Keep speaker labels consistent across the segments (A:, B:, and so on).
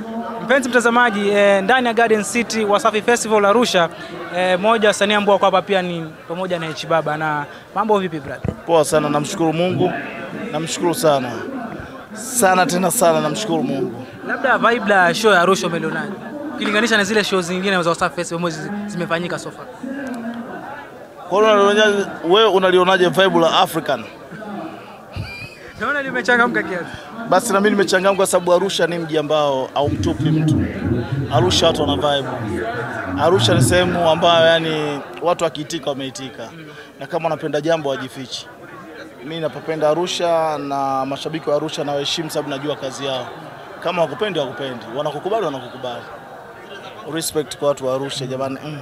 A: Mpenzi mtazamaji eh, ndani ya Garden City Wasafi Festival Arusha eh, moja wasanii ambao wako hapa pia ni pamoja na H Baba. Na mambo vipi brother?
B: Poa sana, namshukuru Mungu, namshukuru sana sana tena sana, namshukuru Mungu.
A: Labda vibe la show ya Arusha umelionaje ukilinganisha na zile show zingine za Wasafi Festival ambazo zi- zimefanyika so far?
B: Kwa hiyo unalionaje wewe, unalionaje vibe la African?
A: Naona limechangamka kiasi.
B: Basi na mimi nimechangamka kwa sababu Arusha ni mji ambao haumtupi mtu. Arusha watu wana vibe. Arusha ni sehemu ambayo yani watu wakiitika wameitika, na kama wanapenda jambo wajifichi. Mimi napopenda Arusha na mashabiki wa Arusha nawaheshimu sababu najua kazi yao. Kama wakupendi wakupendi, wanakukubali wanakukubali. Respect kwa watu wa Arusha jamani, mm.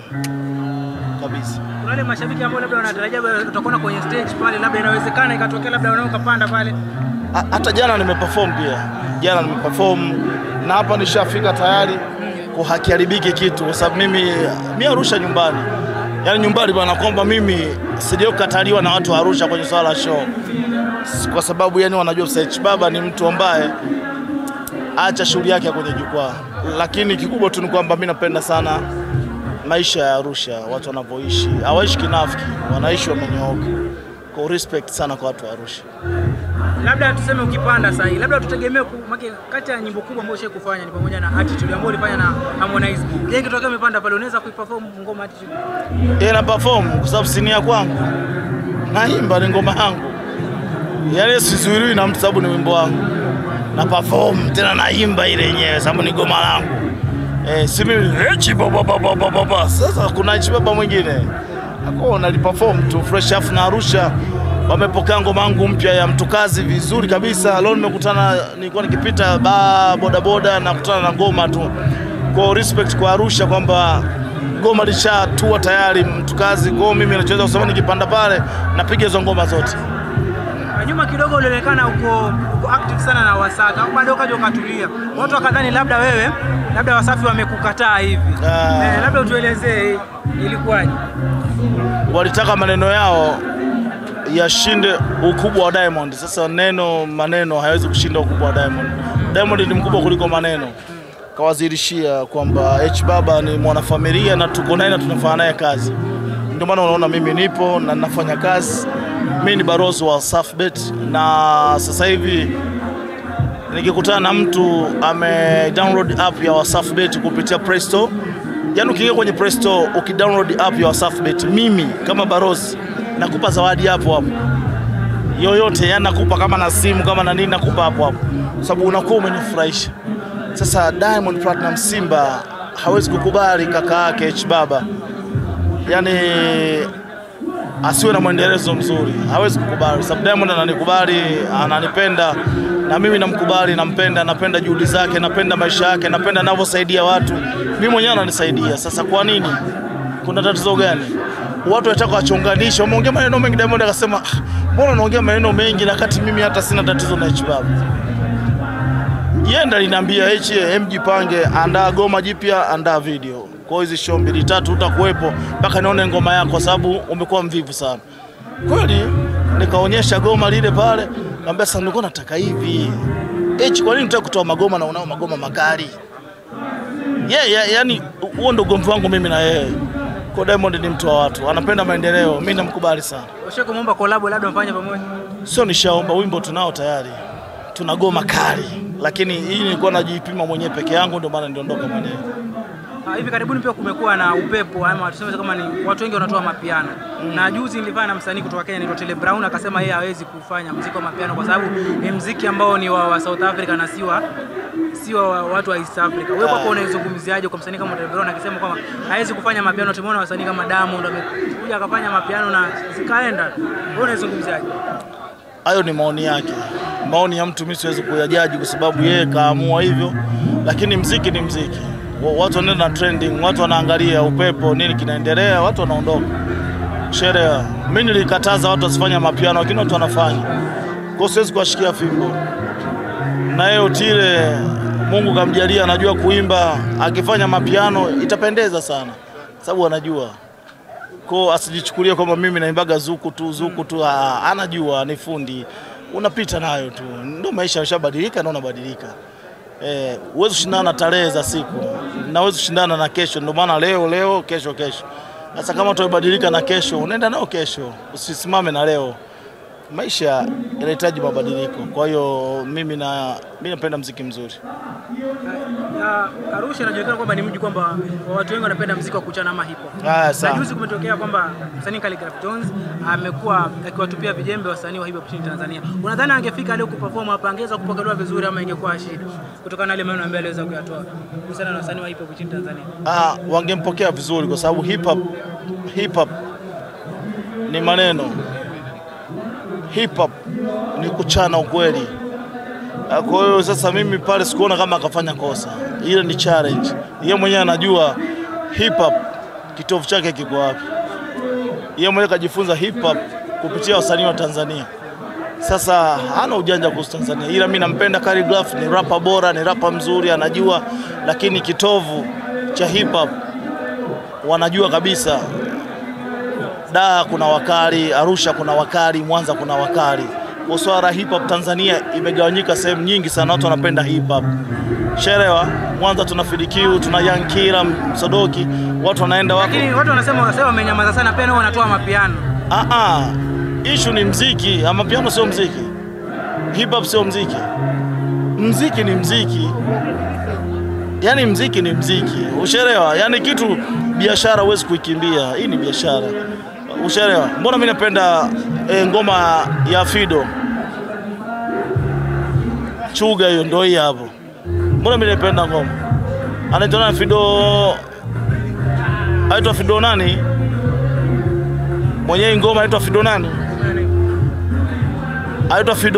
B: kabisa.
A: Kuna wale mashabiki ambao labda wanatarajia utakuwa kwenye stage pale, labda inawezekana ikatokea labda wanao kapanda pale.
B: Ha- hata jana nimeperform pia, jana nimeperform na hapa nishafika tayari kwa hakiharibiki kitu, kwa sababu mimi mi Arusha nyumbani, yaani nyumbani bwana, kwamba mimi sijai kukataliwa na watu wa Arusha kwenye swala la show, S- kwa sababu yani wanajua H Baba ni mtu ambaye acha shughuli yake ya kwenye jukwaa, lakini kikubwa tu ni kwamba mi napenda sana maisha ya Arusha, watu wanavyoishi, hawaishi kinafiki, wanaishi wamenyooka. Kwa respect sana kwa watu wa Arusha.
A: Labda tuseme ukipanda sasa hivi, labda tutegemee ku- make kati ya nyimbo kubwa ambayo ushawahi kufanya ni pamoja na Attitude ambayo ulifanya na Harmonize. Je, ikitokea umepanda pale unaweza kuiperform ngoma Attitude?
B: Yeye na perform kwa sababu si ni ya kwangu, naimba ni ngoma yangu, yaani sizuiliwi na mtu sababu ni wimbo wangu, na perform tena naimba ile yenyewe sababu ni goma langu. Eh, si mimi echi baba baba baba baba. Sasa kuna echi baba mwingine ako naliperform tu fresh afu na Arusha wamepokea ngoma yangu mpya ya mtukazi vizuri kabisa. Leo nimekutana, nilikuwa nikipita ba boda boda nakutana na ngoma tu, kwa respect kwa Arusha kwamba goma lishatua tayari mtukazi. Kwa hiyo mimi nachoweza kusema nikipanda pale napiga hizo ngoma zote.
A: Na nyuma kidogo ulionekana uko, uko active sana na Wasafi, au bado ukaja ukatulia. Watu wakadhani labda wewe labda Wasafi wamekukataa hivi.
B: Ah.
A: Eh, labda utuelezee ilikuwaje?
B: walitaka maneno yao yashinde ukubwa wa Diamond. Sasa neno maneno hayawezi kushinda ukubwa wa Diamond. Diamond ni mkubwa kuliko maneno. Kawazirishia kwamba H Baba ni mwanafamilia na tuko naye na tunafanya naye kazi. Ndio maana unaona mimi nipo na nafanya kazi. Mimi ni barozi wa Safbet na sasa hivi nikikutana na mtu ame download app ya Wasafbet kupitia Play Store, yaani ukiingia kwenye Play Store ukidownload app ya Wasafbet, mimi kama barozi nakupa zawadi hapo hapo yoyote, yani nakupa kama na simu kama na nini, nakupa hapo hapo, kwa sababu unakuwa umenifurahisha. Sasa Diamond Platinum Simba hawezi kukubali kaka yake H Baba, yani asiwe na mwendelezo mzuri, hawezi kukubali, sababu Diamond ananikubali, ananipenda na mimi namkubali, nampenda, napenda juhudi zake, napenda maisha yake, napenda anavyosaidia watu. Mimi mwenyewe ananisaidia. Sasa kwa nini? Kuna tatizo gani? Watu wataka wachonganisha, wameongea maneno mengi. Diamond akasema, "Ah, mbona unaongea maneno mengi na kati mimi hata sina tatizo na H Baba yeye ndo aliniambia H, mjipange, andaa goma jipya, andaa video. Kwa hiyo hizi show mbili tatu utakuwepo mpaka nione ngoma yako, kwa sababu umekuwa mvivu sana. Kweli nikaonyesha goma lile pale, kaambia sasa, nilikuwa nataka hivi H, kwa nini unataka kutoa magoma na unao magoma makali? Yeah, yeah, yani huo ndo ugomvi wangu mimi na yeye. Kwa Diamond ni mtu wa watu, anapenda maendeleo, mimi namkubali sana.
A: Ushawahi kumuomba collab labda mfanye pamoja?
B: Sio nishaomba, wimbo tunao tayari, tuna goma kali, lakini hii nilikuwa najipima mwenyewe peke yangu, ndio maana niliondoka mwenyewe.
A: Ah, hivi karibuni pia kumekuwa na upepo ama tuseme kama ni watu wengi wanatoa mapiano na juzi nilifanya na msanii kutoka Kenya anaitwa Tele Brown akasema yeye hawezi kufanya muziki wa mapiano kwa sababu ni muziki ambao ni wa, wa South Africa na si wa si wa watu wa East Africa. Wewe kwako unaizungumziaje kwa msanii kama Tele Brown akisema kwamba hawezi kufanya mapiano? Tumeona wasanii kama Diamond wamekuja akafanya mapiano na zikaenda. Wewe unaizungumziaje?
B: Hayo ni maoni yake, maoni ya mtu, mimi siwezi kuyajaji kwa sababu yeye kaamua hivyo, lakini mziki ni mziki. Wa- Watu wanaenda na trending, watu wanaangalia upepo, nini kinaendelea, watu wanaondoka. Sherehe, mimi nilikataza watu wasifanye mapiano, lakini watu wanafanya. Kwa hiyo siwezi kuwashikia fimbo. Na yeye Otile, Mungu kamjalia, anajua kuimba, akifanya mapiano itapendeza sana, sababu anajua ko asijichukulie kwamba mimi naimbaga zuku tu zuku tu. Ah, anajua ni fundi, unapita nayo tu, ndio maisha yashabadilika na unabadilika. eh, huwezi kushindana na tarehe za siku na huwezi kushindana na kesho. Ndio maana leo leo, kesho kesho. Sasa kama tumebadilika na kesho, unaenda nao kesho, usisimame na leo. Maisha yanahitaji mabadiliko. Kwa hiyo mimi na mimi napenda mziki mzuri.
A: Na Arusha inajulikana kwamba ni mji kwamba watu wengi wanapenda mziki wa kuchana ama hip hop.
B: Ah,
A: Na
B: sawa.
A: juzi kumetokea kwamba msanii Khaligraph Jones amekuwa akiwatupia vijembe wasanii wa hip hop nchini Tanzania. Unadhani angefika leo kuperform hapa angeweza kupokelewa vizuri ama ingekuwa shida kutokana na ile maneno ambayo aliweza kuyatoa kuhusiana na wasanii wa hip hop nchini Tanzania?
B: Ah, wangempokea vizuri kwa sababu hip hop hip hop ni maneno, hip hop ni kuchana ukweli. Ah, Kwa hiyo sasa mimi pale sikuona kama akafanya kosa, ile ni challenge. Yeye mwenyewe anajua hip hop kitovu chake kiko wapi. Yeye mwenyewe kajifunza hip hop kupitia wasanii wa Tanzania. Sasa hana ujanja kuhusu Tanzania, ila mi nampenda Khaligraph, ni rapa bora, ni rapa mzuri, anajua, lakini kitovu cha hip hop wanajua kabisa. Dar kuna wakali, Arusha kuna wakali, Mwanza kuna wakali. Kwa swala la hip hop Tanzania imegawanyika sehemu nyingi sana, watu wanapenda hip hop. Sherewa Mwanza tuna Fidikiu, tuna Young Killer, Sodoki, watu wanaenda wako
A: Lakini watu wanasema wasema wamenyamaza sana pia nao wanatoa mapiano.
B: Ah, ah. Issue ni mziki, ama piano sio mziki. Hip hop sio mziki. Mziki ni mziki. Yaani mziki ni mziki. Ushaelewa? Yaani kitu biashara huwezi kuikimbia. Hii ni biashara. Ushaelewa? Mbona mimi napenda eh, ngoma ya Fido. Chuga hiyo ndio hii hapo. Mbona mimi napenda ngoma? Anaitwa nani Fido? Aitwa Fido nani? Mwenyewe ngoma aitwa Fido nani? Aitwa Fido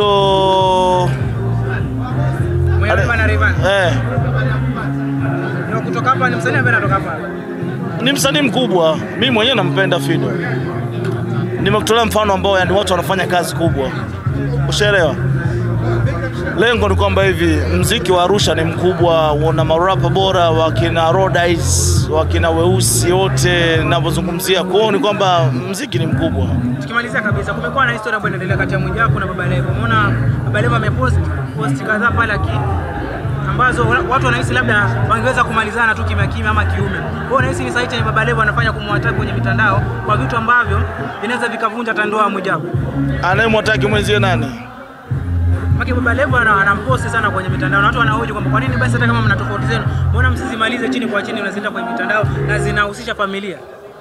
A: Mwenye Rayvanny na Rayvanny.
B: eh,
A: Na kutoka hapa ni msanii ambaye anatoka hapa.
B: ni msanii mkubwa. Mimi mwenyewe nampenda Fido. Nimekutolea mfano ambao yani watu wanafanya kazi kubwa, ushaelewa. Lengo ni kwamba hivi mziki wa Arusha ni mkubwa, una marapa bora wakina Rodice, wakina Weusi wote ninavyozungumzia. Kwa hiyo ni kwamba mziki ni mkubwa.
A: Tukimalizia kabisa, kumekuwa na historia ambayo inaendelea kati ya Mwijaku na Baba Levo. Umeona Baba Levo amepost post kadhaa pale aki ambazo watu wanahisi labda wangeweza kumalizana tu kimya kimya ama kiume. Kwa hiyo unahisi ni sahihi chenye Baba Levo anafanya kumwataka kwenye mitandao kwa vitu ambavyo vinaweza vikavunja hata ndoa ya Mwijaku.
B: Anayemwataki mwenzie nani?
A: Maki Baba Levo ana- anamposti sana kwenye mitandao na watu wanahoji kwamba kwa nini basi hata kama mna tofauti zenu, mbona msizimalize chini kwa chini unazileta kwenye mitandao na zinahusisha familia?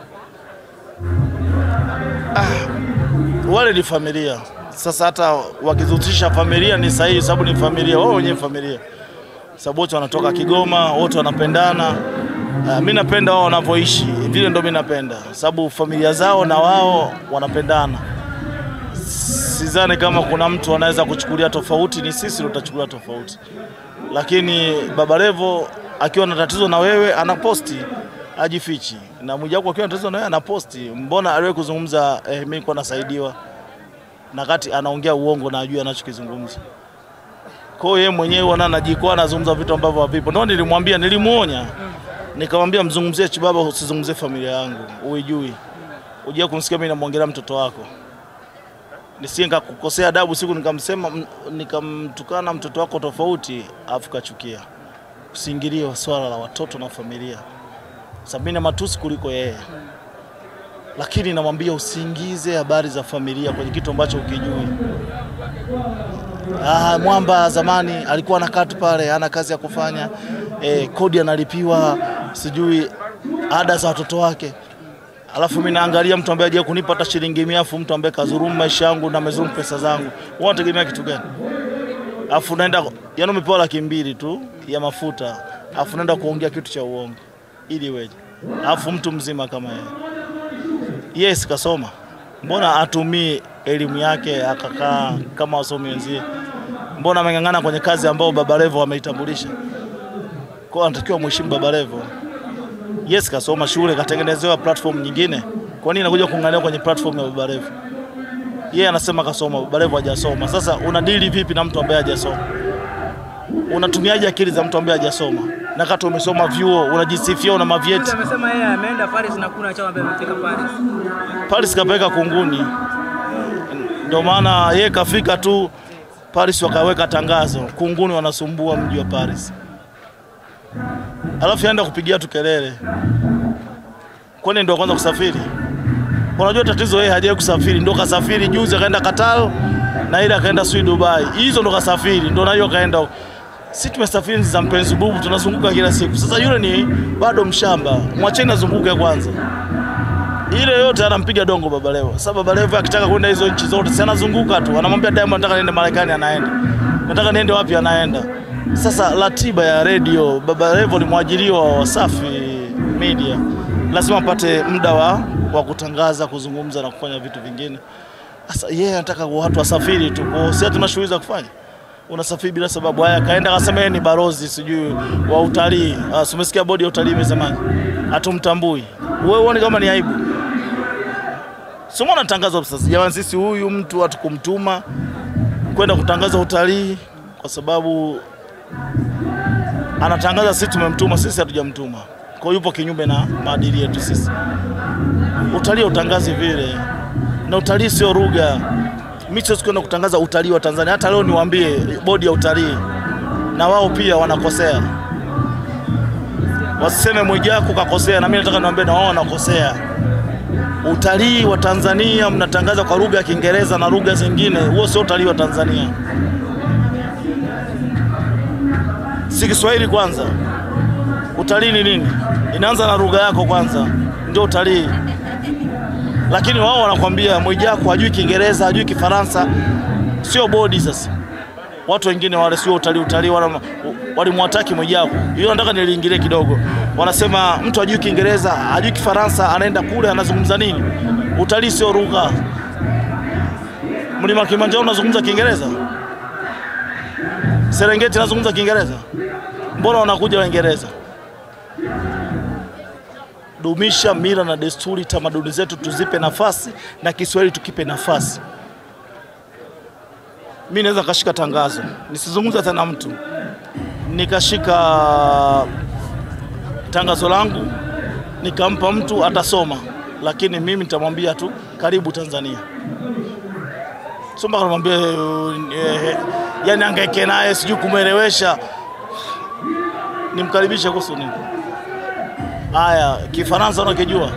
B: wale ni familia. Sasa hata wakizihusisha familia ni sahihi, sababu ni familia, wao wenyewe familia, sababu wote wanatoka Kigoma, wote wanapendana. Uh, mi napenda wao wanavyoishi vile, ndo mi napenda, sababu familia zao na wao wanapendana. Sidhani kama kuna mtu anaweza kuchukulia tofauti, ni sisi ndo tutachukulia tofauti. Lakini Baba Levo akiwa na tatizo na wewe anaposti, ajifichi, na Mwijaku akiwa na tatizo na wewe anaposti. Mbona aliwahi kuzungumza eh, mimi nilikuwa nasaidiwa na kati anaongea uongo na ajui anachokizungumza. Kwa hiyo yeye mwenyewe wana anajikwaa anazungumza vitu ambavyo havipo. Ndio nilimwambia, nilimuonya. Nikamwambia mzungumzie Chibaba, usizungumzie familia yangu. Uijui. Ujia kumsikia mimi namwongelea mtoto wako. Nisije nikakukosea adabu siku nikamsema m- nikamtukana mtoto wako tofauti afu kachukia. Usiingilie swala la watoto na familia. Sababu mimi na matusi kuliko yeye lakini namwambia usiingize habari za familia kwenye kitu ambacho ukijui. Ah, mwamba zamani alikuwa anakaa tu pale, ana kazi ya kufanya eh, kodi analipiwa, sijui ada za watoto wake, alafu mimi naangalia mtu ambaye hajawahi kunipa hata shilingi mia, afu mtu ambaye kazurumu maisha yangu na amezurumu pesa zangu, wewe unategemea kitu gani? Alafu unaenda yani, umepewa laki mbili tu ya mafuta, alafu unaenda kuongea kitu cha uongo ili weje? Alafu mtu mzima kama yeye yes kasoma, mbona atumii elimu yake akakaa kama wasomi wenzie? Mbona ameng'ang'ana kwenye kazi ambayo Baba Levo ameitambulisha? Kwa hiyo anatakiwa mheshimu Baba Levo. Yes kasoma shule, katengenezewa platform nyingine, kwa nini anakuja kung'ang'ania kwenye platform ya Baba Levo? Yeye anasema kasoma, Baba Levo hajasoma. Sasa unadili vipi na mtu ambaye hajasoma? Unatumiaje akili za mtu ambaye hajasoma? Na kati umesoma vyuo, unajisifia una mavyeti.
A: Juzi amesema yeye ameenda Paris na kuna chama ambaye amefika Paris.
B: Paris kapeleka kunguni, ndio maana yeye kafika tu Paris, wakaweka tangazo kunguni wanasumbua mji wa Paris. alafu yaenda kupigia tu kelele, kwani ndio kwanza kusafiri? Unajua tatizo, yeye hajawahi kusafiri, ndo kasafiri juzi akaenda Qatar na ile akaenda sui Dubai, hizo ndo kasafiri, ndo nayo kaenda huko. Si tumesafiri za mpenzi bubu, tunazunguka kila siku. Sasa yule ni bado mshamba, mwacheni azunguke kwanza. Ile yote anampiga dongo Baba Levo. Sasa Baba Levo akitaka kwenda hizo nchi zote, si anazunguka tu, anamwambia Diamond, nataka niende Marekani, anaenda. Nataka niende wapi, anaenda. Sasa ratiba ya redio, Baba Levo ni mwajiriwa wa Wasafi Media, lazima apate muda wa, wa kutangaza, kuzungumza na kufanya vitu vingine. Sasa yeye anataka watu wasafiri tu, kwa hiyo sisi hatuna shughuli za kufanya unasafiri bila sababu. Haya, kaenda akasema yeye ni barozi sijui wa utalii. Ah, si umesikia bodi ya utalii imesemaje? Hatumtambui. Wewe uone kama ni aibu? Sio mbona tangazo sasa, jamani, sisi huyu mtu hatukumtuma kwenda kutangaza utalii kwa sababu anatangaza, sisi tumemtuma, sisi hatujamtuma. Kwa hiyo yupo kinyume na maadili yetu sisi. Utalii utangazi vile, na utalii sio lugha mimi siwezi kwenda kutangaza utalii wa Tanzania. Hata leo niwaambie bodi ya utalii na wao pia wanakosea, wasiseme Mwijaku kakosea, na mimi nataka niwaambie na wao wanakosea. Utalii wa Tanzania mnatangaza kwa lugha ya Kiingereza na lugha zingine, huo sio utalii wa Tanzania. Si Kiswahili kwanza. Utalii ni nini? Inaanza na lugha yako kwanza, ndio utalii lakini wao wanakwambia Mwijaku hajui Kiingereza, hajui Kifaransa, sio bodi. Sasa watu wengine wale sio utalii, utalii walimwataki Mwijaku. Hiyo nataka niliingilie kidogo. Wanasema mtu hajui Kiingereza, hajui Kifaransa, anaenda kule anazungumza nini? Utalii sio lugha. Mlima Kilimanjaro unazungumza Kiingereza? Serengeti nazungumza Kiingereza? Mbona wanakuja Waingereza? Dumisha mila na desturi, tamaduni zetu tuzipe nafasi na Kiswahili tukipe nafasi. Mi naweza kashika tangazo nisizungumza tena mtu, nikashika tangazo langu nikampa mtu atasoma, lakini mimi nitamwambia tu karibu Tanzania, sio mpaka namwambia eh, yani angaike naye sijui kumwelewesha, nimkaribishe kuhusu nini? Haya, Kifaransa unakijua?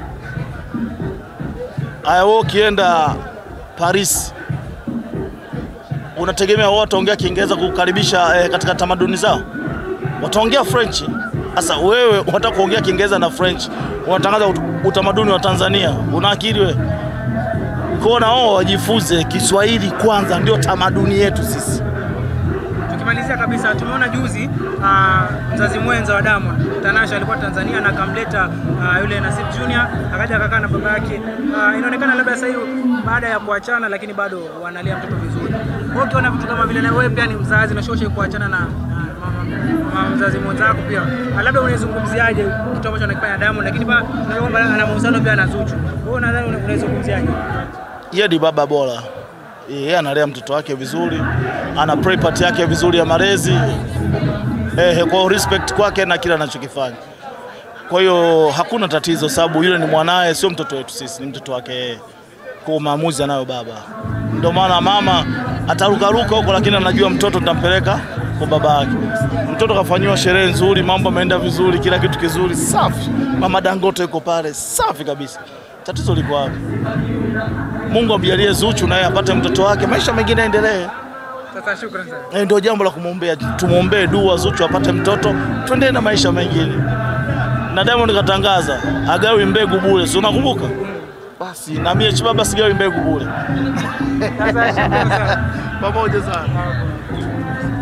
B: Haya, wewe ukienda Paris unategemea wao wataongea Kiingereza kukaribisha eh, katika tamaduni zao? Wataongea French. Sasa wewe unataka kuongea Kiingereza na French, unatangaza utamaduni wa Tanzania, una akili wewe? Kwa na wao wajifunze Kiswahili kwanza, ndio tamaduni yetu sisi.
A: Tukimalizia kabisa, tumeona juzi uh, mzazi mwenza wa Diamond Tanasha alikuwa Tanzania na akamleta uh, yule Nasib Junior akaja akakaa na baba yake. Uh, inaonekana labda sasa hivi baada ya kuachana, lakini bado wanalea mtoto vizuri. Kwa ukiona vitu kama vile, na wewe pia ni mzazi na shoshe kuachana na, na mama, mama mzazi mwenzako pia, uh, labda unaizungumziaje kitu ambacho anakifanya Diamond, lakini pia kwamba ana mahusiano pia na Zuchu. Wewe unadhani unaizungumziaje?
B: Yeye ni baba bora yeye analea mtoto wake vizuri, ana play part yake vizuri ya malezi eh, kwa respect kwake na kila anachokifanya. Kwa hiyo hakuna tatizo, sababu yule ni mwanaye, sio mtoto wetu sisi, ni mtoto wake yeye. Kwa maamuzi anayo baba, ndio maana mama atarukaruka huko, lakini anajua mtoto nitampeleka kwa baba yake. Mtoto kafanyiwa sherehe nzuri, mambo ameenda vizuri, kila kitu kizuri, safi. Mama Dangote yuko pale, safi kabisa. Tatizo liko wapi? Mungu amjalie Zuchu naye apate mtoto wake, maisha mengine yaendelee.
A: Sasa shukrani sana.
B: Eh, Ndio jambo la kumwombea, tumwombee dua Zuchu apate mtoto, tuendelee na maisha mengine. Na Diamond katangaza agawi mbegu bure, si unakumbuka? Basi na mimi Chibaba sigawi mbegu bure.
A: Sasa shukrani sana.
B: Pamoja sana.